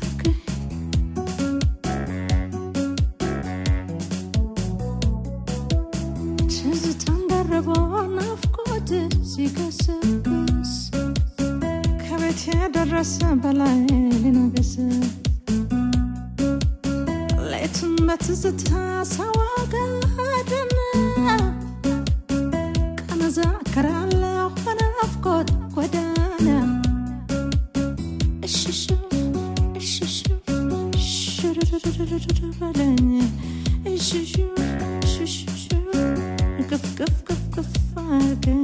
ትዝታን ደርቦ ናፍቆት ሲገሰግስ ከቤት የደረሰ በላይ ሊነግስ ሌቱን በትዝታ ሳዋጋድን እሽሹ እሽሹ ሽሩሩሩሩሩ በለኝ እሽሹ እሽሹ ቅፍ ቅፍ ቅፍ ቅፍ አድርገኝ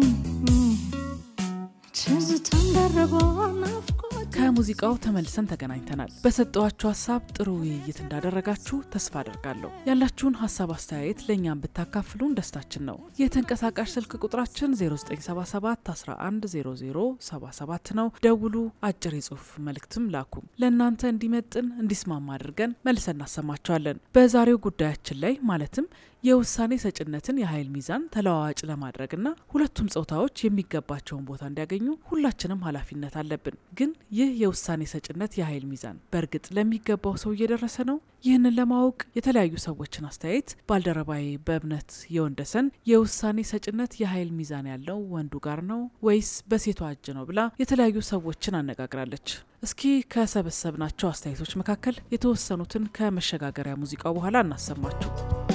ትዝታን ደርበው ናፍቆት ከሙዚቃው ተመልሰን ተገናኝተናል። በሰጠዋችሁ ሀሳብ ጥሩ ውይይት እንዳደረጋችሁ ተስፋ አደርጋለሁ። ያላችሁን ሀሳብ አስተያየት ለእኛም ብታካፍሉን ደስታችን ነው። የተንቀሳቃሽ ስልክ ቁጥራችን 0977 110077 ነው። ደውሉ፣ አጭር የጽሁፍ መልእክትም ላኩ። ለእናንተ እንዲመጥን እንዲስማማ አድርገን መልሰን እናሰማቸዋለን። በዛሬው ጉዳያችን ላይ ማለትም የውሳኔ ሰጭነትን የኃይል ሚዛን ተለዋዋጭ ለማድረግና ሁለቱም ጾታዎች የሚገባቸውን ቦታ እንዲያገኙ ሁላችንም ኃላፊነት አለብን። ግን ይህ የውሳኔ ሰጭነት የኃይል ሚዛን በእርግጥ ለሚገባው ሰው እየደረሰ ነው? ይህንን ለማወቅ የተለያዩ ሰዎችን አስተያየት ባልደረባዬ በእምነት የወንደሰን የውሳኔ ሰጭነት የኃይል ሚዛን ያለው ወንዱ ጋር ነው ወይስ በሴቷ እጅ ነው ብላ የተለያዩ ሰዎችን አነጋግራለች። እስኪ ከሰበሰብናቸው አስተያየቶች መካከል የተወሰኑትን ከመሸጋገሪያ ሙዚቃው በኋላ እናሰማችሁ።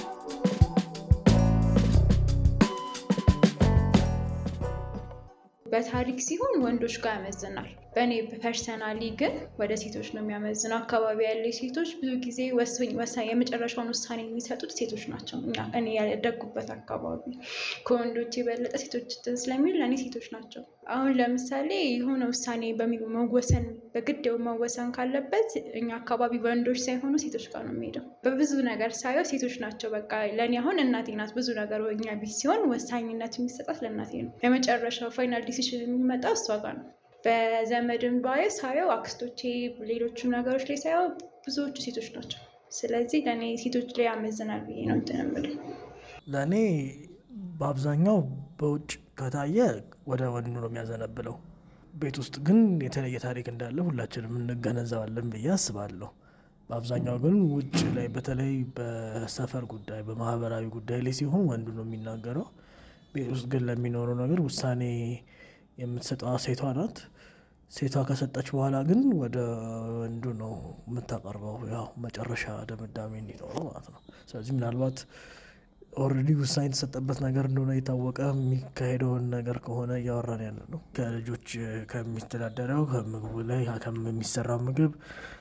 በታሪክ ሲሆን ወንዶች ጋር ያመዝናል። በእኔ ፐርሰናሊ ግን ወደ ሴቶች ነው የሚያመዝነው። አካባቢ ያለ ሴቶች ብዙ ጊዜ ወሳኝ ወሳኝ የመጨረሻውን ውሳኔ የሚሰጡት ሴቶች ናቸው። እኛ እኔ ያደጉበት አካባቢ ከወንዶች የበለጠ ሴቶች እንትን ስለሚል ለእኔ ሴቶች ናቸው። አሁን ለምሳሌ የሆነ ውሳኔ በሚ- መወሰን በግድ መወሰን ካለበት እኛ አካባቢ ወንዶች ሳይሆኑ ሴቶች ጋር ነው የሚሄደው። በብዙ ነገር ሳየው ሴቶች ናቸው። በቃ ለእኔ አሁን እናቴ ናት። ብዙ ነገር እኛ ቤት ሲሆን ወሳኝነት የሚሰጣት ለእናቴ ነው። የመጨረሻው ፋይናል ዲሲሽን የሚመጣው እሷ ጋር ነው። በዘመድም ባየ ሳየው አክስቶቼ፣ ሌሎችም ነገሮች ላይ ሳየው ብዙዎቹ ሴቶች ናቸው። ስለዚህ ለእኔ ሴቶች ላይ ያመዝናል ብዬ ነው እንትን የምልህ። ለእኔ በአብዛኛው በውጭ ከታየ ወደ ወንዱ ነው የሚያዘነብለው። ቤት ውስጥ ግን የተለየ ታሪክ እንዳለ ሁላችንም እንገነዘባለን ብዬ አስባለሁ። በአብዛኛው ግን ውጭ ላይ በተለይ በሰፈር ጉዳይ፣ በማህበራዊ ጉዳይ ላይ ሲሆን ወንዱ ነው የሚናገረው። ቤት ውስጥ ግን ለሚኖረው ነገር ውሳኔ የምትሰጠዋ ሴቷ ናት። ሴቷ ከሰጠች በኋላ ግን ወደ ወንዱ ነው የምታቀርበው፣ ያው መጨረሻ ድምዳሜ እንዲኖረው ማለት ነው። ስለዚህ ምናልባት ኦልሬዲ ውሳኔ የተሰጠበት ነገር እንደሆነ የታወቀ የሚካሄደውን ነገር ከሆነ እያወራን ያለ ነው። ከልጆች ከሚተዳደረው ከምግቡ ላይ ከሚሰራው ምግብ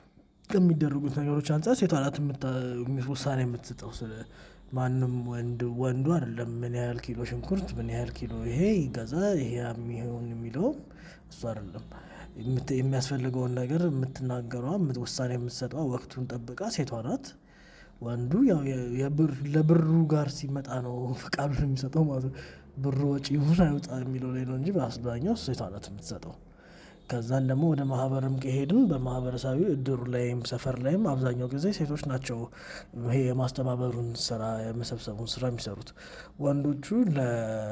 ከሚደረጉት ነገሮች አንጻር ሴቷ ናት የምታ- ውሳኔ የምትሰጠው። ስለ ማንም ወንድ ወንዱ አይደለም ምን ያህል ኪሎ ሽንኩርት ምን ያህል ኪሎ ይሄ ይገዛ ይሄ የሚሆን የሚለውም እሱ አይደለም። የምት- የሚያስፈልገውን ነገር የምትናገሯ የምት- ውሳኔ የምትሰጠዋ ወቅቱን ጠብቃ ሴቷ ናት። ወንዱ ያው የ- የብር ለብሩ ጋር ሲመጣ ነው ፈቃዱን የሚሰጠው ማለት ነው። ብሩ ወጪ ይሁን አይውጣ የሚለው ላይ ነው እንጂ በአብዛኛው ሴቷ ናት የምትሰጠው። ከዛን ደግሞ ወደ ማህበርም ከሄድን በማህበረሰባዊ እድሩ ላይም ሰፈር ላይም አብዛኛው ጊዜ ሴቶች ናቸው ይሄ የማስተባበሩን ስራ የመሰብሰቡን ስራ የሚሰሩት። ወንዶቹ ለ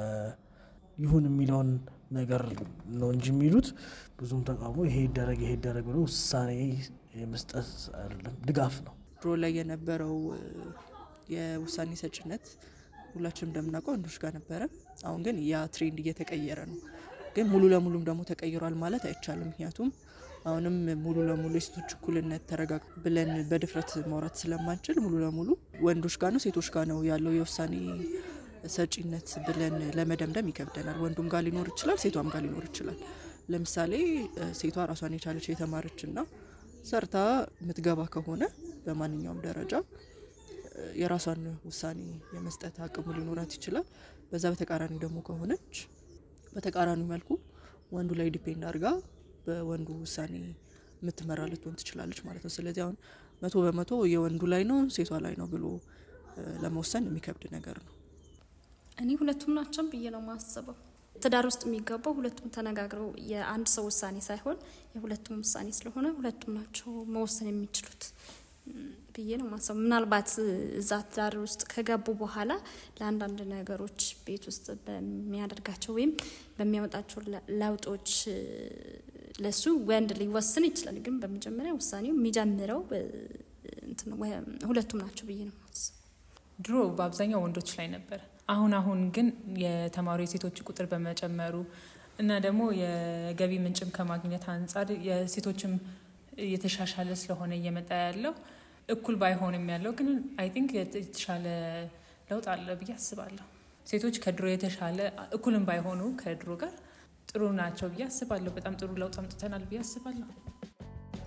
ይሁን የሚለውን ነገር ነው እንጂ የሚሉት ብዙም ተቃውሞ ይሄ ይደረግ ይሄ ይደረግ ብሎ ውሳኔ የመስጠት አይደለም፣ ድጋፍ ነው። ድሮ ላይ የነበረው እ፣ የውሳኔ ሰጭነት ሁላችንም እንደምናውቀው ወንዶች ጋር ነበረ። አሁን ግን ያ ትሬንድ እየተቀየረ ነው። ግን ሙሉ ለሙሉም ደግሞ ተቀይሯል ማለት አይቻልም። ምክንያቱም አሁንም ሙሉ ለሙሉ የሴቶች እኩልነት ተረጋግ ብለን በድፍረት ማውራት ስለማንችል ሙሉ ለሙሉ ወንዶች ጋር ነው ሴቶች ጋር ነው ያለው የውሳኔ ሰጪነት ብለን ለመደምደም ይከብደናል። ወንዱም ጋር ሊኖር ይችላል፣ ሴቷም ጋር ሊኖር ይችላል። ለምሳሌ እ፣ ሴቷ ራሷን የቻለች የተማረች ና ሰርታ የምትገባ ከሆነ በማንኛውም ደረጃ እ፣ የራሷን ውሳኔ የመስጠት አቅሙ ሊኖራት ይችላል። በዛ በተቃራኒ ደግሞ ከሆነች በተቃራኒ መልኩ ወንዱ ላይ ዲፔንድ አድርጋ በወንዱ ውሳኔ የምትመራ ልትሆን ትችላለች ማለት ነው። ስለዚህ አሁን መቶ በመቶ የወንዱ ላይ ነው ሴቷ ላይ ነው ብሎ እ፣ ለመወሰን የሚከብድ ነገር ነው። እኔ ሁለቱም ናቸው ብዬ ነው ማስበው። ትዳር ውስጥ የሚገባው ሁለቱም ተነጋግረው የአንድ ሰው ውሳኔ ሳይሆን የሁለቱም ውሳኔ ስለሆነ ሁለቱም ናቸው መወሰን የሚችሉት ም፣ ብዬ ነው ማስበው። ምናልባት እዛ ትዳር ውስጥ ከገቡ በኋላ ለአንዳንድ ነገሮች ቤት ውስጥ በሚያደርጋቸው ወይም በሚያወጣቸው ለ- ለውጦች እ፣ ለሱ ወንድ ሊወስን ይችላል። ግን በመጀመሪያ ውሳኔው የሚጀምረው እ፣ እንትን ወ- ሁለቱም ናቸው ብዬ ነው ማስበው። ድሮ በአብዛኛው ወንዶች ላይ ነበር። አሁን አሁን ግን የተማሩ የሴቶች ቁጥር በመጨመሩ እና ደግሞ የገቢ ምንጭም ከማግኘት አንጻር የሴቶችም እየተሻሻለ ስለሆነ እየመጣ ያለው እኩል ባይሆንም ያለው ግን አይ ቲንክ የተሻለ ለውጥ አለ ብዬ አስባለሁ። ሴቶች ከድሮ የተሻለ እኩልም ባይሆኑ ከድሮ ጋር ጥሩ ናቸው ብዬ አስባለሁ። በጣም ጥሩ ለውጥ አምጥተናል ብዬ አስባለሁ።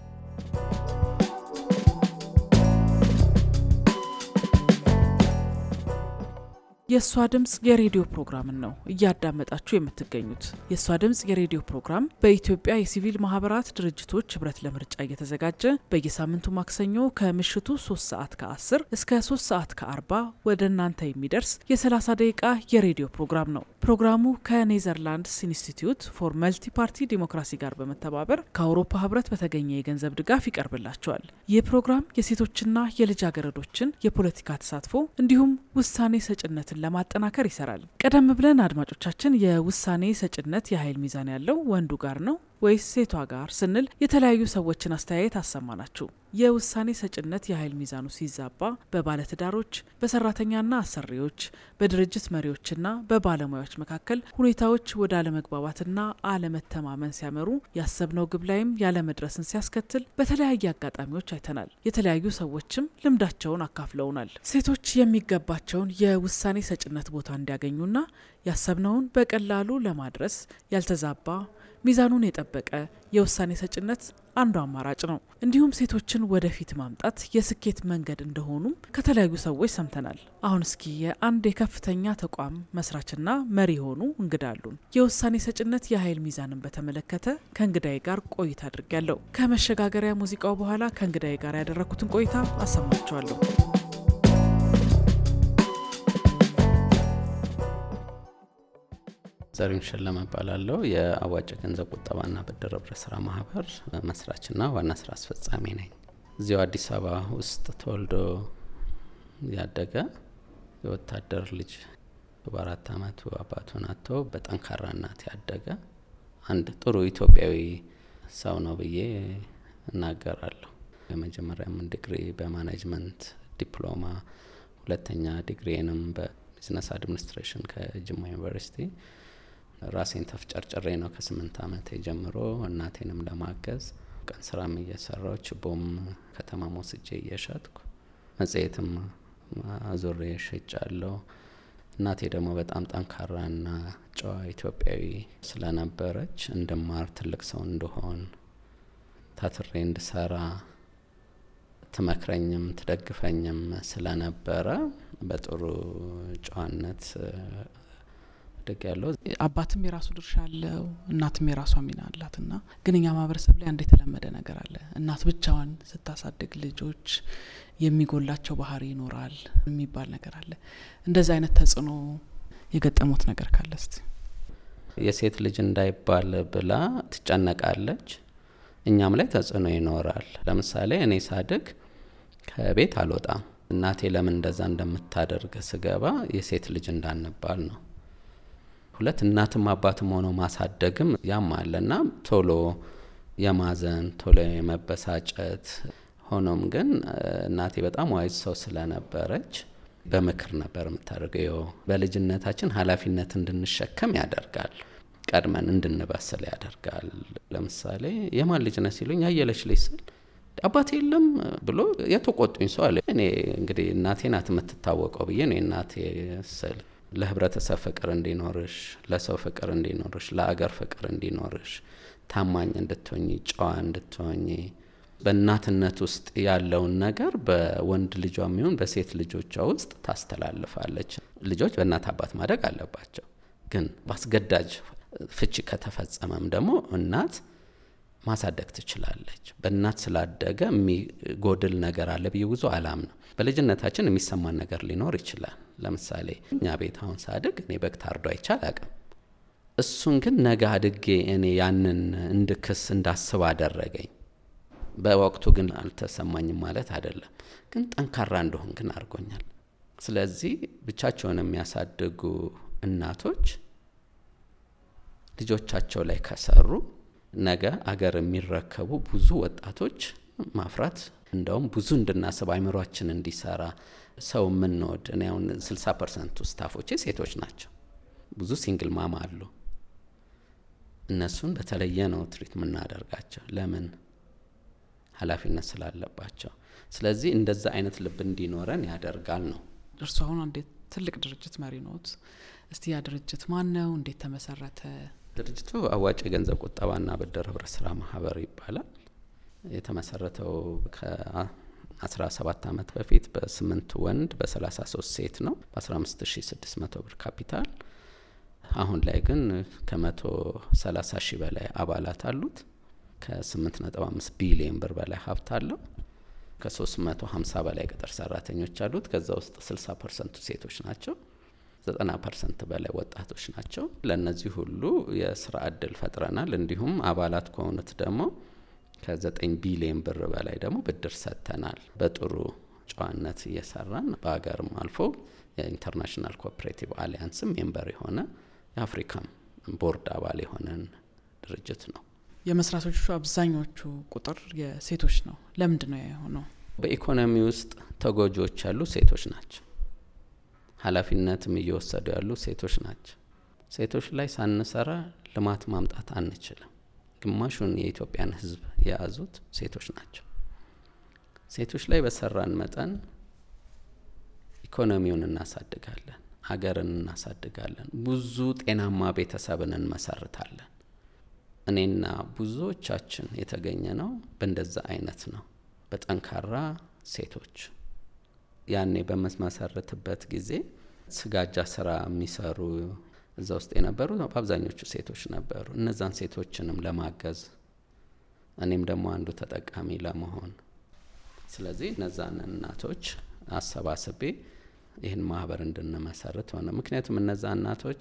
የእሷ ድምፅ የሬዲዮ ፕሮግራምን ነው እያዳመጣችሁ የምትገኙት። የእሷ ድምፅ የሬዲዮ ፕሮግራም በኢትዮጵያ የሲቪል ማህበራት ድርጅቶች ህብረት ለምርጫ እየተዘጋጀ በየሳምንቱ ማክሰኞ ከምሽቱ 3 ሰዓት ከ10 እስከ 3 ሰዓት ከ40 ወደ እናንተ የሚደርስ የ30 ደቂቃ የሬዲዮ ፕሮግራም ነው። ፕሮግራሙ ከኔዘርላንድስ ኢንስቲትዩት ፎር መልቲ ፓርቲ ዲሞክራሲ ጋር በመተባበር ከአውሮፓ ህብረት በተገኘ የገንዘብ ድጋፍ ይቀርብላቸዋል። ይህ ፕሮግራም የሴቶችና የልጃገረዶችን የፖለቲካ ተሳትፎ እንዲሁም ውሳኔ ሰጭነትን ለማጠናከር ይሰራል። ቀደም ብለን አድማጮቻችን የውሳኔ ሰጭነት የኃይል ሚዛን ያለው ወንዱ ጋር ነው ወይስ ሴቷ ጋር ስንል የተለያዩ ሰዎችን አስተያየት አሰማናችሁ። የውሳኔ ሰጭነት የኃይል ሚዛኑ ሲዛባ በባለትዳሮች፣ በሰራተኛና አሰሪዎች፣ በድርጅት መሪዎችና በባለሙያዎች መካከል ሁኔታዎች ወደ አለመግባባትና አለመተማመን ሲያመሩ ያሰብነው ግብ ላይም ያለመድረስን ሲያስከትል በተለያየ አጋጣሚዎች አይተናል። የተለያዩ ሰዎችም ልምዳቸውን አካፍለውናል። ሴቶች የሚገባቸውን የውሳኔ ሰጭነት ቦታ እንዲያገኙና ያሰብነውን በቀላሉ ለማድረስ ያልተዛባ ሚዛኑን የጠበቀ የውሳኔ ሰጭነት አንዱ አማራጭ ነው። እንዲሁም ሴቶችን ወደፊት ማምጣት የስኬት መንገድ እንደሆኑም ከተለያዩ ሰዎች ሰምተናል። አሁን እስኪ የአንድ የከፍተኛ ተቋም መስራችና መሪ የሆኑ እንግዳ አሉን። የውሳኔ ሰጭነት የኃይል ሚዛንን በተመለከተ ከእንግዳዬ ጋር ቆይታ አድርጊያለሁ። ከመሸጋገሪያ ሙዚቃው በኋላ ከእንግዳዬ ጋር ያደረግኩትን ቆይታ አሰማችኋለሁ። ዘሪሁን ሸለመ እባላለሁ። የአዋጭ ገንዘብ ቁጠባና ብድር ህብረት ስራ ማህበር መስራችና ዋና ስራ አስፈጻሚ ነኝ። እዚሁ አዲስ አበባ ውስጥ ተወልዶ ያደገ የወታደር ልጅ በአራት አመቱ አባቱን አጥቶ በጠንካራ እናት ያደገ አንድ ጥሩ ኢትዮጵያዊ ሰው ነው ብዬ እናገራለሁ። የመጀመሪያም ዲግሪ በማኔጅመንት ዲፕሎማ፣ ሁለተኛ ዲግሪንም በቢዝነስ አድሚኒስትሬሽን ከጅማ ዩኒቨርሲቲ ራሴን ተፍጨርጭሬ ነው ከስምንት አመት ጀምሮ እናቴንም ለማገዝ ቀን ስራም እየሰራው ችቦም ከተማ ሞስጄ እየሸጥኩ መጽሔትም አዙሬ ሸጫለሁ። እናቴ ደግሞ በጣም ጠንካራና ጨዋ ኢትዮጵያዊ ስለነበረች እንድማር ትልቅ ሰው እንደሆን ታትሬ እንድሰራ ትመክረኝም ትደግፈኝም ስለነበረ በጥሩ ጨዋነት አድግ ያለው አባትም የራሱ ድርሻ አለው፣ እናትም የራሷ ሚና አላት እና ግን እኛ ማህበረሰብ ላይ አንድ የተለመደ ነገር አለ። እናት ብቻዋን ስታሳድግ ልጆች የሚጎላቸው ባህሪ ይኖራል የሚባል ነገር አለ። እንደዚህ አይነት ተጽዕኖ የገጠሙት ነገር ካለ እስቲ። የሴት ልጅ እንዳይባል ብላ ትጨነቃለች። እኛም ላይ ተጽዕኖ ይኖራል። ለምሳሌ እኔ ሳድግ ከቤት አልወጣም። እናቴ ለምን እንደዛ እንደምታደርግ ስገባ የሴት ልጅ እንዳንባል ነው። ሁለት እናትም አባትም ሆኖ ማሳደግም ያም አለና ቶሎ የማዘን ቶሎ የመበሳጨት ሆኖም ግን እናቴ በጣም ዋይዝ ሰው ስለነበረች በምክር ነበር የምታደርገው። በልጅነታችን ኃላፊነት እንድንሸከም ያደርጋል። ቀድመን እንድንበስል ያደርጋል። ለምሳሌ የማን ልጅ ነህ ሲሉኝ ያየለች ልጅ ስል አባቴ የለም ብሎ የተቆጡኝ ሰው አለ። እኔ እንግዲህ እናቴ ናት የምትታወቀው ብዬ ነው የእናቴ ስል ለህብረተሰብ ፍቅር እንዲኖርሽ፣ ለሰው ፍቅር እንዲኖርሽ፣ ለአገር ፍቅር እንዲኖርሽ፣ ታማኝ እንድትሆኝ፣ ጨዋ እንድትሆኝ በእናትነት ውስጥ ያለውን ነገር በወንድ ልጇ የሚሆን በሴት ልጆቿ ውስጥ ታስተላልፋለች። ልጆች በእናት አባት ማደግ አለባቸው። ግን በአስገዳጅ ፍቺ ከተፈጸመም ደግሞ እናት ማሳደግ ትችላለች። በእናት ስላደገ የሚጎድል ነገር አለ ብዬ ብዙ አላምንም። በልጅነታችን የሚሰማን ነገር ሊኖር ይችላል። ለምሳሌ እኛ ቤት አሁን ሳድግ እኔ በግ ታርዶ አይቼ አላቅም። እሱን ግን ነገ አድጌ እኔ ያንን እንድክስ እንዳስብ አደረገኝ። በወቅቱ ግን አልተሰማኝም ማለት አይደለም፣ ግን ጠንካራ እንደሆን ግን አድርጎኛል። ስለዚህ ብቻቸውን የሚያሳድጉ እናቶች ልጆቻቸው ላይ ከሰሩ ነገ አገር የሚረከቡ ብዙ ወጣቶች ማፍራት እንደውም ብዙ እንድናስብ አይምሯችን እንዲሰራ ሰው የምንወድ እኔ አሁን ስልሳ ፐርሰንቱ ስታፎቼ ሴቶች ናቸው። ብዙ ሲንግል ማማ አሉ። እነሱን በተለየ ነው ትሪት የምናደርጋቸው። ለምን? ኃላፊነት ስላለባቸው። ስለዚህ እንደዛ አይነት ልብ እንዲኖረን ያደርጋል ነው። እርሱ አሁን አንድ ትልቅ ድርጅት መሪ ኖት። እስቲ ያ ድርጅት ማን ነው? እንዴት ተመሰረተ? ድርጅቱ አዋጭ የገንዘብ ቁጠባና ብድር ህብረት ስራ ማህበር ይባላል። የተመሰረተው 17 ዓመት በፊት በስምንት ወንድ በ33 ሴት ነው በ15600 ብር ካፒታል። አሁን ላይ ግን ከ130 ሺህ በላይ አባላት አሉት። ከ8.5 ቢሊዮን ብር በላይ ሀብት አለው። ከ350 በላይ ቅጥር ሰራተኞች አሉት። ከዛ ውስጥ 60 ፐርሰንቱ ሴቶች ናቸው። 90 ፐርሰንት በላይ ወጣቶች ናቸው። ለእነዚህ ሁሉ የስራ እድል ፈጥረናል። እንዲሁም አባላት ከሆኑት ደግሞ ከ9 ቢሊዮን ብር በላይ ደግሞ ብድር ሰጥተናል። በጥሩ ጨዋነት እየሰራን በሀገርም አልፎ የኢንተርናሽናል ኮኦፕሬቲቭ አሊያንስም ሜምበር የሆነ የአፍሪካም ቦርድ አባል የሆነን ድርጅት ነው። የመስራቶቹ አብዛኞቹ ቁጥር የሴቶች ነው። ለምንድን ነው የሆነው? በኢኮኖሚ ውስጥ ተጎጂዎች ያሉ ሴቶች ናቸው። ኃላፊነትም እየወሰዱ ያሉ ሴቶች ናቸው። ሴቶች ላይ ሳንሰራ ልማት ማምጣት አንችልም። ግማሹን የኢትዮጵያን ሕዝብ የያዙት ሴቶች ናቸው። ሴቶች ላይ በሰራን መጠን ኢኮኖሚውን እናሳድጋለን፣ ሀገርን እናሳድጋለን፣ ብዙ ጤናማ ቤተሰብን እንመሰርታለን። እኔና ብዙዎቻችን የተገኘ ነው በእንደዛ አይነት ነው፣ በጠንካራ ሴቶች። ያኔ በምመሰርትበት ጊዜ ስጋጃ ስራ የሚሰሩ እዛ ውስጥ የነበሩ በአብዛኞቹ ሴቶች ነበሩ። እነዛን ሴቶችንም ለማገዝ እኔም ደግሞ አንዱ ተጠቃሚ ለመሆን ስለዚህ እነዛን እናቶች አሰባስቤ ይህን ማህበር እንድንመሰርት ሆነ። ምክንያቱም እነዛ እናቶች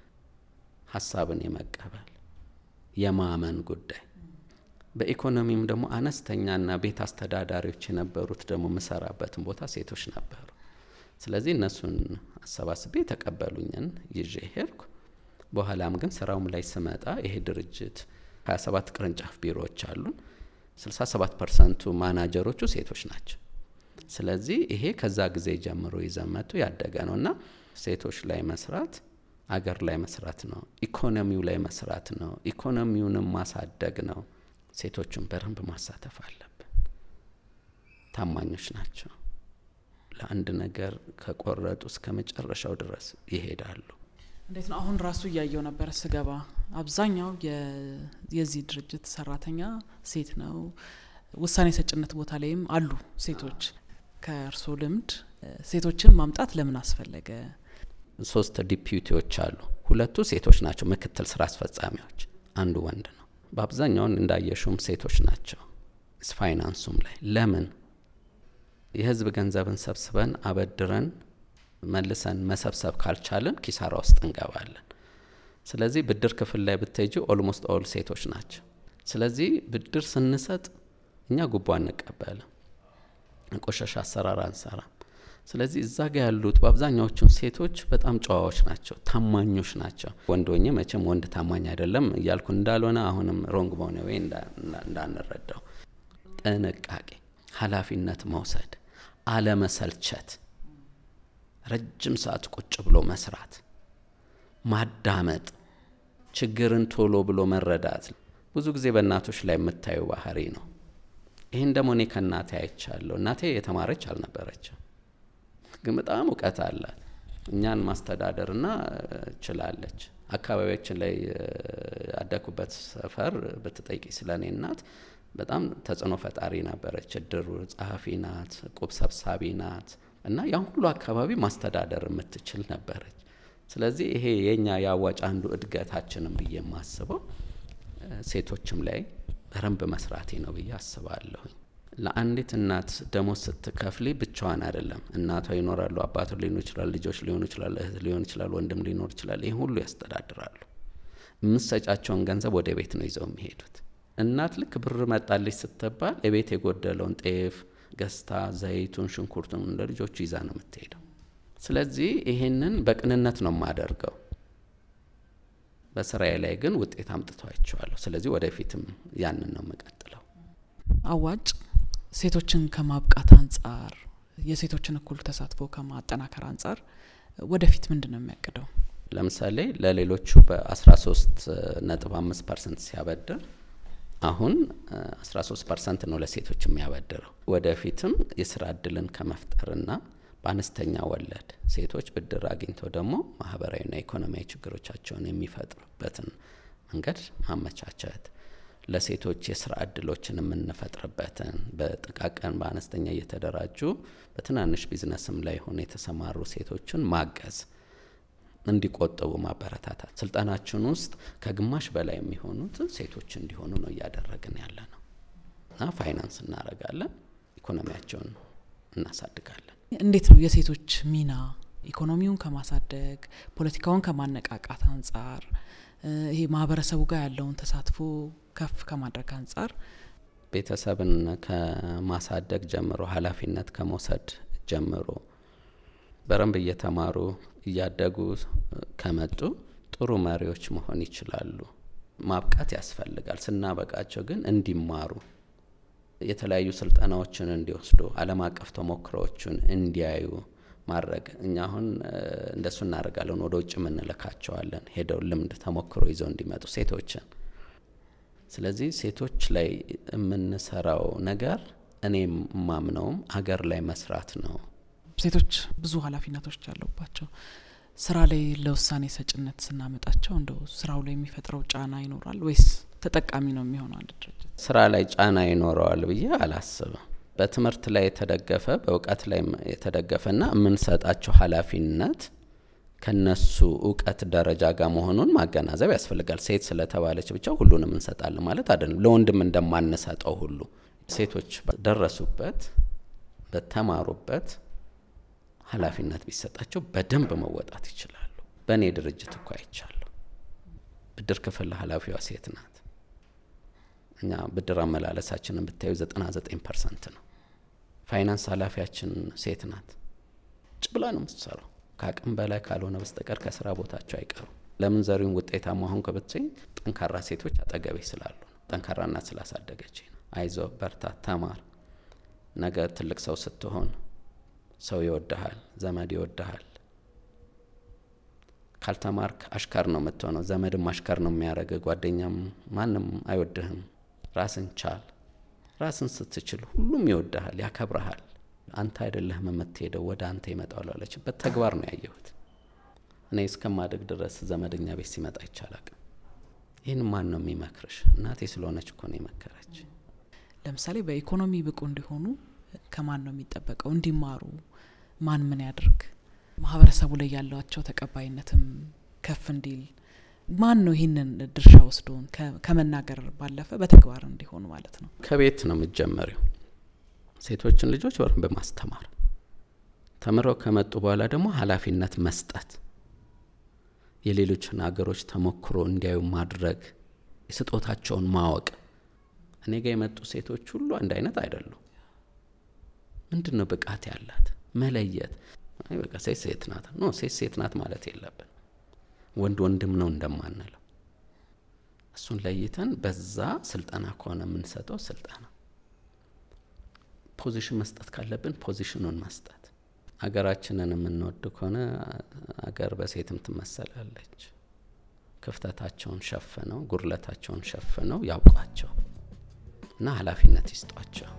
ሀሳብን የመቀበል የማመን ጉዳይ በኢኮኖሚም ደግሞ አነስተኛና ቤት አስተዳዳሪዎች የነበሩት ደግሞ የምሰራበትን ቦታ ሴቶች ነበሩ። ስለዚህ እነሱን አሰባስቤ የተቀበሉኝን ይዤ ሄድኩ። በኋላም ግን ስራውም ላይ ስመጣ ይሄ ድርጅት 27 ቅርንጫፍ ቢሮዎች አሉን። 67 ፐርሰንቱ ማናጀሮቹ ሴቶች ናቸው። ስለዚህ ይሄ ከዛ ጊዜ ጀምሮ ይዘመቱ ያደገ ነው እና ሴቶች ላይ መስራት አገር ላይ መስራት ነው። ኢኮኖሚው ላይ መስራት ነው። ኢኮኖሚውንም ማሳደግ ነው። ሴቶቹን በደንብ ማሳተፍ አለብን። ታማኞች ናቸው። ለአንድ ነገር ከቆረጡ እስከ መጨረሻው ድረስ ይሄዳሉ። እንዴት ነው? አሁን ራሱ እያየው ነበረ ስገባ፣ አብዛኛው የዚህ ድርጅት ሰራተኛ ሴት ነው። ውሳኔ ሰጭነት ቦታ ላይም አሉ ሴቶች። ከእርስዎ ልምድ ሴቶችን ማምጣት ለምን አስፈለገ? ሶስት ዲፒዩቲዎች አሉ። ሁለቱ ሴቶች ናቸው፣ ምክትል ስራ አስፈጻሚዎች፣ አንዱ ወንድ ነው። በአብዛኛውን እንዳየሹም ሴቶች ናቸው። ፋይናንሱም ላይ ለምን የህዝብ ገንዘብን ሰብስበን አበድረን መልሰን መሰብሰብ ካልቻልን ኪሳራ ውስጥ እንገባለን። ስለዚህ ብድር ክፍል ላይ ብትሄጂ ኦልሞስት ኦል ሴቶች ናቸው። ስለዚህ ብድር ስንሰጥ እኛ ጉቦ አንቀበልም፣ ቆሻሻ አሰራር አንሰራም። ስለዚህ እዛ ጋ ያሉት በአብዛኛዎቹን ሴቶች በጣም ጨዋዎች ናቸው፣ ታማኞች ናቸው። ወንድ ሆኜ መቼም ወንድ ታማኝ አይደለም እያልኩ እንዳልሆነ አሁንም ሮንግ በሆነ ወይ እንዳንረዳው፣ ጥንቃቄ፣ ኃላፊነት መውሰድ፣ አለመሰልቸት፣ ረጅም ሰዓት ቁጭ ብሎ መስራት፣ ማዳመጥ፣ ችግርን ቶሎ ብሎ መረዳት ብዙ ጊዜ በእናቶች ላይ የምታዩ ባህሪ ነው። ይህን ደግሞ እኔ ከእናቴ አይቻለሁ። እናቴ የተማረች አልነበረችም ግን በጣም እውቀት አላት። እኛን ማስተዳደርና ችላለች። አካባቢያችን ላይ ያደኩበት ሰፈር ብትጠይቂ ስለ እኔ እናት በጣም ተጽዕኖ ፈጣሪ ነበረች። እድሩ ጸሐፊ ናት፣ ቁብ ሰብሳቢ ናት እና ያን ሁሉ አካባቢ ማስተዳደር የምትችል ነበረች። ስለዚህ ይሄ የኛ የአዋጭ አንዱ እድገታችንም ብዬ የማስበው ሴቶችም ላይ በደንብ መስራቴ ነው ብዬ አስባለሁኝ። ለአንዲት እናት ደሞዝ ስትከፍሊ ብቻዋን አይደለም። እናቷ ይኖራሉ፣ አባቱ ሊሆኑ ይችላል፣ ልጆች ሊሆኑ ይችላል፣ እህት ሊሆን ይችላል፣ ወንድም ሊኖር ይችላል። ይህ ሁሉ ያስተዳድራሉ። የምሰጫቸውን ገንዘብ ወደ ቤት ነው ይዘው የሚሄዱት። እናት ልክ ብር መጣልሽ ስትባል የቤት የጎደለውን ጤፍ ገዝታ ዘይቱን፣ ሽንኩርቱን ለልጆቹ ይዛ ነው የምትሄደው። ስለዚህ ይሄንን በቅንነት ነው የማደርገው። በስራዬ ላይ ግን ውጤት አምጥተዋቸዋለሁ። ስለዚህ ወደፊትም ያንን ነው የምቀጥለው። አዋጭ ሴቶችን ከማብቃት አንጻር የሴቶችን እኩል ተሳትፎ ከማጠናከር አንጻር ወደፊት ምንድን ነው የሚያቅደው? ለምሳሌ ለሌሎቹ በ13 ነጥብ 5 ፐርሰንት ሲያበድር አሁን 13 ፐርሰንት ነው ለሴቶች የሚያበድረው። ወደፊትም የስራ እድልን ከመፍጠርና በአነስተኛ ወለድ ሴቶች ብድር አግኝተው ደግሞ ማህበራዊና ኢኮኖሚያዊ ችግሮቻቸውን የሚፈጥሩበትን መንገድ ማመቻቸት ለሴቶች የስራ እድሎችን የምንፈጥርበትን በጥቃቅን በአነስተኛ እየተደራጁ በትናንሽ ቢዝነስም ላይ ሆነ የተሰማሩ ሴቶችን ማገዝ እንዲቆጥቡ ማበረታታት ስልጠናችን ውስጥ ከግማሽ በላይ የሚሆኑት ሴቶች እንዲሆኑ ነው እያደረግን ያለ ነው እና ፋይናንስ እናደርጋለን፣ ኢኮኖሚያቸውን እናሳድጋለን። እንዴት ነው የሴቶች ሚና ኢኮኖሚውን ከማሳደግ ፖለቲካውን ከማነቃቃት አንጻር ይሄ ማህበረሰቡ ጋር ያለውን ተሳትፎ ከፍ ከማድረግ አንጻር ቤተሰብን ከማሳደግ ጀምሮ ኃላፊነት ከመውሰድ ጀምሮ በረንብ እየተማሩ እያደጉ ከመጡ ጥሩ መሪዎች መሆን ይችላሉ። ማብቃት ያስፈልጋል። ስናበቃቸው ግን እንዲማሩ የተለያዩ ስልጠናዎችን እንዲወስዱ ዓለም አቀፍ ተሞክሮዎችን እንዲያዩ ማድረግ እኛ አሁን እንደሱ እናደርጋለን። ወደ ውጭ የምንልካቸዋለን ሄደው ልምድ ተሞክሮ ይዘው እንዲመጡ ሴቶችን። ስለዚህ ሴቶች ላይ የምንሰራው ነገር እኔ የማምነውም አገር ላይ መስራት ነው። ሴቶች ብዙ ኃላፊነቶች አሉባቸው። ስራ ላይ ለውሳኔ ሰጭነት ስናመጣቸው እንደው ስራው ላይ የሚፈጥረው ጫና ይኖራል ወይስ ተጠቃሚ ነው የሚሆነው አንድ ድርጅት? ስራ ላይ ጫና ይኖረዋል ብዬ አላስብም። በትምህርት ላይ የተደገፈ በእውቀት ላይ የተደገፈና የምንሰጣቸው ኃላፊነት ከነሱ እውቀት ደረጃ ጋር መሆኑን ማገናዘብ ያስፈልጋል። ሴት ስለተባለች ብቻ ሁሉንም እንሰጣለን ማለት አይደለም። ለወንድም እንደማንሰጠው ሁሉ ሴቶች በደረሱበት በተማሩበት ኃላፊነት ቢሰጣቸው በደንብ መወጣት ይችላሉ። በእኔ ድርጅት እኮ አይቻለሁ። ብድር ክፍል ኃላፊዋ ሴት ናት። እኛ ብድር አመላለሳችንን ብታዩ 99 ፐርሰንት ነው። ፋይናንስ ኃላፊያችን ሴት ናት። ጭ ብላ ነው የምትሰራው። ከአቅም በላይ ካልሆነ በስተቀር ከስራ ቦታቸው አይቀሩም። ለምን ዘሪውን ውጤታማ ሆንክ ብትይ ጠንካራ ሴቶች አጠገቤ ስላሉ ነው። ጠንካራ እናት ስላሳደገች ነው። አይዞ በርታ፣ ተማር። ነገ ትልቅ ሰው ስትሆን ሰው ይወድሃል፣ ዘመድ ይወድሃል። ካልተማርክ አሽከር ነው የምትሆነው። ዘመድም አሽከር ነው የሚያደርግ፣ ጓደኛም ማንም አይወድህም። ራስን ቻል። ራስን ስትችል ሁሉም ይወድሃል፣ ያከብረሃል። አንተ አይደለህም የምትሄደው ወደ አንተ ይመጣል አለችበት ተግባር ነው ያየሁት። እኔ እስከማደግ ድረስ ዘመደኛ ቤት ሲመጣ ይቻላል። ይህን ማን ነው የሚመክርሽ? እናቴ ስለሆነች እኮ ነው የመከረች። ለምሳሌ በኢኮኖሚ ብቁ እንዲሆኑ ከማን ነው የሚጠበቀው? እንዲማሩ ማን ምን ያድርግ? ማህበረሰቡ ላይ ያላቸው ተቀባይነትም ከፍ እንዲል ማን ነው ይህንን ድርሻ ወስዶን ከመናገር ባለፈ በተግባር እንዲሆኑ ማለት ነው? ከቤት ነው የምትጀመሪው። ሴቶችን ልጆች በደንብ ማስተማር፣ ተምረው ከመጡ በኋላ ደግሞ ኃላፊነት መስጠት፣ የሌሎችን ሀገሮች ተሞክሮ እንዲያዩ ማድረግ፣ የስጦታቸውን ማወቅ። እኔ ጋር የመጡ ሴቶች ሁሉ አንድ አይነት አይደሉም። ምንድን ነው ብቃት ያላት መለየት። አይ በቃ ሴት ሴት ናት ኖ ሴት ሴት ናት ማለት የለብን። ወንድ ወንድም ነው እንደማንለው እሱን ለይተን በዛ ስልጠና ከሆነ የምንሰጠው ስልጠና ፖዚሽን መስጠት ካለብን ፖዚሽኑን መስጠት። አገራችንን የምንወድ ከሆነ አገር በሴትም ትመሰላለች። ክፍተታቸውን ሸፍነው ጉድለታቸውን ሸፍነው ያውቋቸው እና ኃላፊነት ይስጧቸው።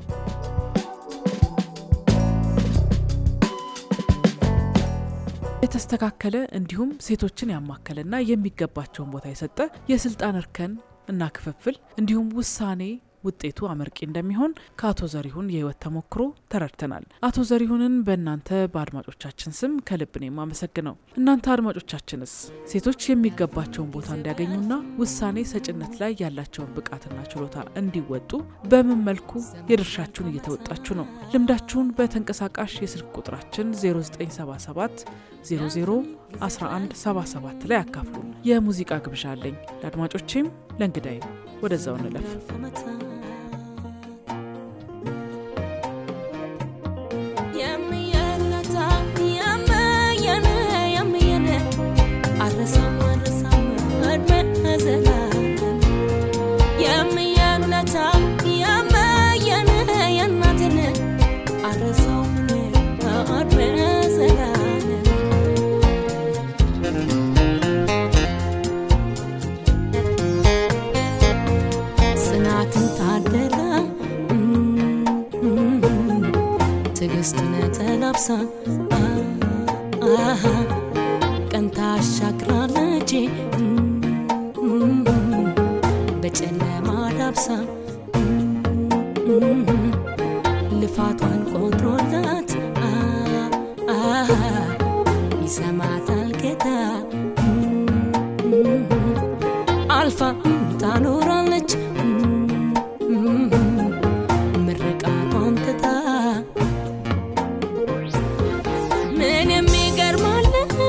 የተስተካከለ እንዲሁም ሴቶችን ያማከለና የሚገባቸውን ቦታ የሰጠ የስልጣን እርከን እና ክፍፍል እንዲሁም ውሳኔ ውጤቱ አመርቂ እንደሚሆን ከአቶ ዘሪሁን የህይወት ተሞክሮ ተረድተናል። አቶ ዘሪሁንን በእናንተ በአድማጮቻችን ስም ከልብ ነው የማመሰግነው። እናንተ አድማጮቻችንስ ሴቶች የሚገባቸውን ቦታ እንዲያገኙና ውሳኔ ሰጭነት ላይ ያላቸውን ብቃትና ችሎታ እንዲወጡ በምን መልኩ የድርሻችሁን እየተወጣችሁ ነው? ልምዳችሁን በተንቀሳቃሽ የስልክ ቁጥራችን 0977 00 1177 ላይ አካፍሉን። የሙዚቃ ግብዣ አለኝ ለአድማጮቼም ለእንግዳይም። ወደዛው እንለፍ። ጽናትን ታደላ ትዕግስትን ተላብሳ ቀን ታሻግራለች በጨለማ ልፋቷን ቆጥሮላት ይሰማታል ጌታ አልፋ ታኖራለች ምርቃቷን ትታ ምን የሚገርማል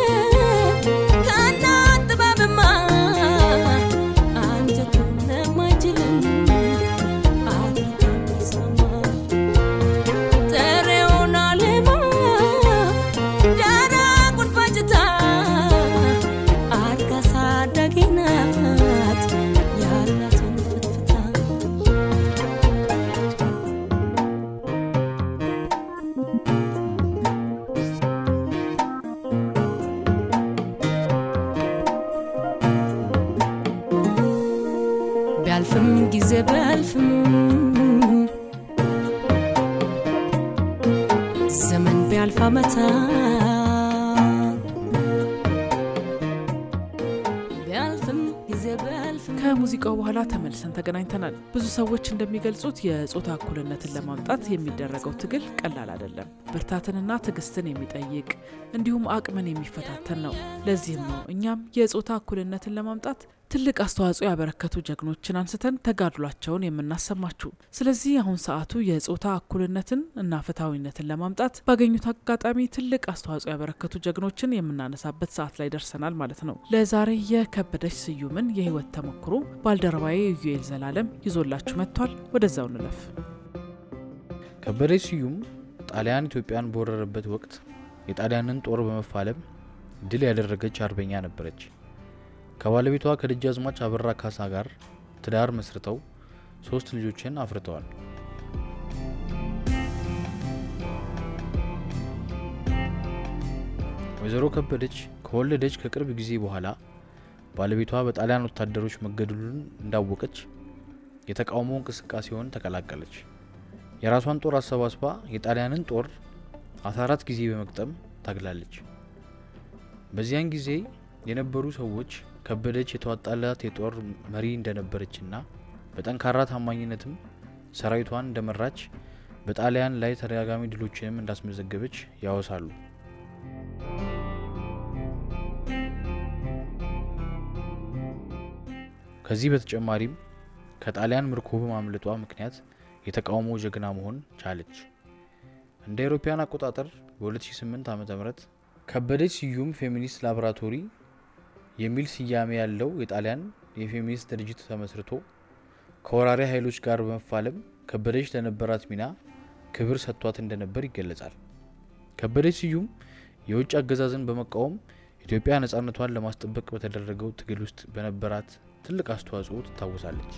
ከእናት ጥበብማ አንጀቱን ለማይችልም አድርጎ የሚሰማ ጥሬውን አልማ ደረቁን ፈጭታ አድጋ ሳዳጊ ናት ያላትን ፍትፍታ ቢያልፍም ጊዜ ቢያልፍም ዘመን ቢያልፍ አመታት ቢያልፍም ጊዜ ቢያልፍም ከሙዚቃው በኋላ ተመልሰን ተገናኝተናል። ብዙ ሰዎች እንደሚገልጹት የጾታ እኩልነትን ለማምጣት የሚደረገው ትግል ቀላል አይደለም። ብርታትንና ትዕግስትን የሚጠይቅ እንዲሁም አቅምን የሚፈታተን ነው። ለዚህም ነው እኛም የጾታ እኩልነትን ለማምጣት ትልቅ አስተዋጽኦ ያበረከቱ ጀግኖችን አንስተን ተጋድሏቸውን የምናሰማችሁ። ስለዚህ አሁን ሰዓቱ የጾታ እኩልነትን እና ፍትሐዊነትን ለማምጣት ባገኙት አጋጣሚ ትልቅ አስተዋጽኦ ያበረከቱ ጀግኖችን የምናነሳበት ሰዓት ላይ ደርሰናል ማለት ነው። ለዛሬ የከበደች ስዩምን የህይወት ተሞክሮ ባልደረባዬ ዩኤል ዘላለም ይዞላችሁ መጥቷል። ወደዛው እንለፍ። ከበደች ስዩም ጣሊያን ኢትዮጵያን በወረረበት ወቅት የጣሊያንን ጦር በመፋለም ድል ያደረገች አርበኛ ነበረች። ከባለቤቷ ከደጃዝማች አበራ ካሳ ጋር ትዳር መስርተው ሶስት ልጆችን አፍርተዋል። ወይዘሮ ከበደች ከወለደች ከቅርብ ጊዜ በኋላ ባለቤቷ በጣሊያን ወታደሮች መገደሉን እንዳወቀች የተቃውሞ እንቅስቃሴውን ተቀላቀለች። የራሷን ጦር አሰባስባ የጣሊያንን ጦር 14 ጊዜ በመግጠም ታግላለች። በዚያን ጊዜ የነበሩ ሰዎች ከበደች የተዋጣላት የጦር መሪ እንደነበረችና በጠንካራ ታማኝነትም ሰራዊቷን እንደመራች በጣሊያን ላይ ተደጋጋሚ ድሎችንም እንዳስመዘገበች ያወሳሉ። ከዚህ በተጨማሪም ከጣሊያን ምርኮ በማምለጧ ምክንያት የተቃውሞ ጀግና መሆን ቻለች። እንደ አውሮፓውያን አቆጣጠር በ2008 ዓ ም ከበደች ስዩም ፌሚኒስት ላቦራቶሪ የሚል ስያሜ ያለው የጣሊያን የፌሚኒስት ድርጅት ተመስርቶ ከወራሪ ኃይሎች ጋር በመፋለም ከበደች ለነበራት ሚና ክብር ሰጥቷት እንደነበር ይገለጻል። ከበደች ስዩም የውጭ አገዛዝን በመቃወም ኢትዮጵያ ነጻነቷን ለማስጠበቅ በተደረገው ትግል ውስጥ በነበራት ትልቅ አስተዋጽኦ ትታወሳለች።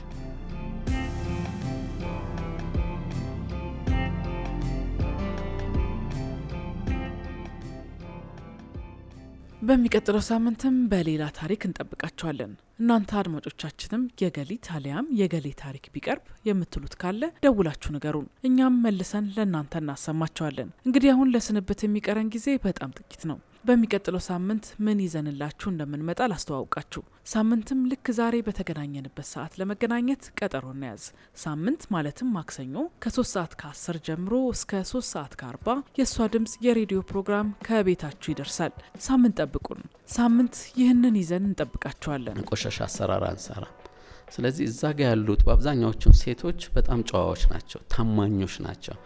በሚቀጥለው ሳምንትም በሌላ ታሪክ እንጠብቃቸዋለን። እናንተ አድማጮቻችንም የገሊት አሊያም የገሌ ታሪክ ቢቀርብ የምትሉት ካለ ደውላችሁ ንገሩን፣ እኛም መልሰን ለእናንተ እናሰማቸዋለን። እንግዲህ አሁን ለስንብት የሚቀረን ጊዜ በጣም ጥቂት ነው። በሚቀጥለው ሳምንት ምን ይዘንላችሁ እንደምንመጣ ላስተዋውቃችሁ። ሳምንትም ልክ ዛሬ በተገናኘንበት ሰዓት ለመገናኘት ቀጠሮ እናያዝ። ሳምንት ማለትም ማክሰኞ ከ3 ሰዓት ከ10 ጀምሮ እስከ 3 ሰዓት ከ40 የእሷ ድምፅ የሬዲዮ ፕሮግራም ከቤታችሁ ይደርሳል። ሳምንት ጠብቁን። ሳምንት ይህንን ይዘን እንጠብቃችኋለን። ቆሻሻ አሰራር አንሰራም። ስለዚህ እዛ ጋ ያሉት በአብዛኛዎቹም ሴቶች በጣም ጨዋዎች ናቸው፣ ታማኞች ናቸው።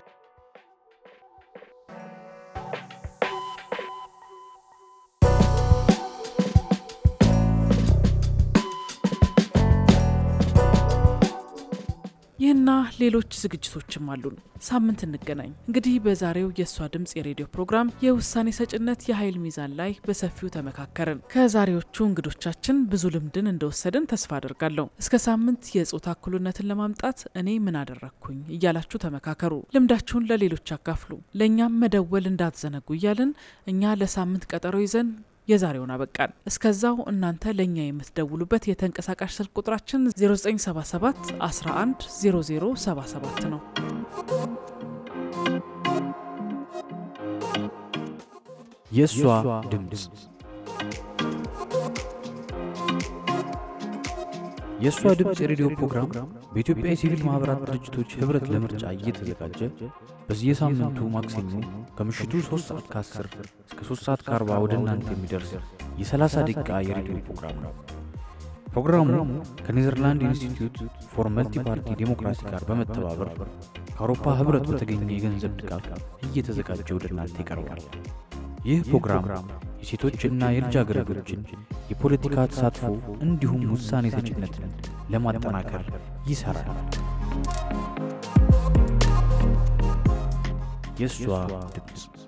ይህና ሌሎች ዝግጅቶችም አሉን። ሳምንት እንገናኝ። እንግዲህ በዛሬው የእሷ ድምፅ የሬዲዮ ፕሮግራም የውሳኔ ሰጭነት የኃይል ሚዛን ላይ በሰፊው ተመካከርን። ከዛሬዎቹ እንግዶቻችን ብዙ ልምድን እንደወሰድን ተስፋ አድርጋለሁ። እስከ ሳምንት የጾታ እኩልነትን ለማምጣት እኔ ምን አደረግኩኝ እያላችሁ ተመካከሩ። ልምዳችሁን ለሌሎች አካፍሉ። ለእኛም መደወል እንዳትዘነጉ እያልን እኛ ለሳምንት ቀጠሮ ይዘን የዛሬውን አበቃን። እስከዛው እናንተ ለእኛ የምትደውሉበት የተንቀሳቃሽ ስልክ ቁጥራችን 0977 11 0077 ነው። የእሷ ድምፅ የእሷ ድምፅ የሬዲዮ ፕሮግራም በኢትዮጵያ የሲቪል ማኅበራት ድርጅቶች ኅብረት ለምርጫ እየተዘጋጀ በየሳምንቱ ማክሰኞ ከምሽቱ 3 ሰዓት ከ10 እስከ 3 ሰዓት ከ40 ወደ እናንተ የሚደርስ የ30 ደቂቃ የሬዲዮ ፕሮግራም ነው። ፕሮግራሙ ከኔዘርላንድ ኢንስቲትዩት ፎር መልቲ ፓርቲ ዴሞክራሲ ጋር በመተባበር ከአውሮፓ ኅብረት በተገኘ የገንዘብ ድጋፍ እየተዘጋጀ ወደ እናንተ ይቀርባል። ይህ ፕሮግራም የሴቶችና የልጃገረዶችን የፖለቲካ ተሳትፎ እንዲሁም ውሳኔ ሰጭነትን ለማጠናከር ይሠራል። የእሷ ድምፅ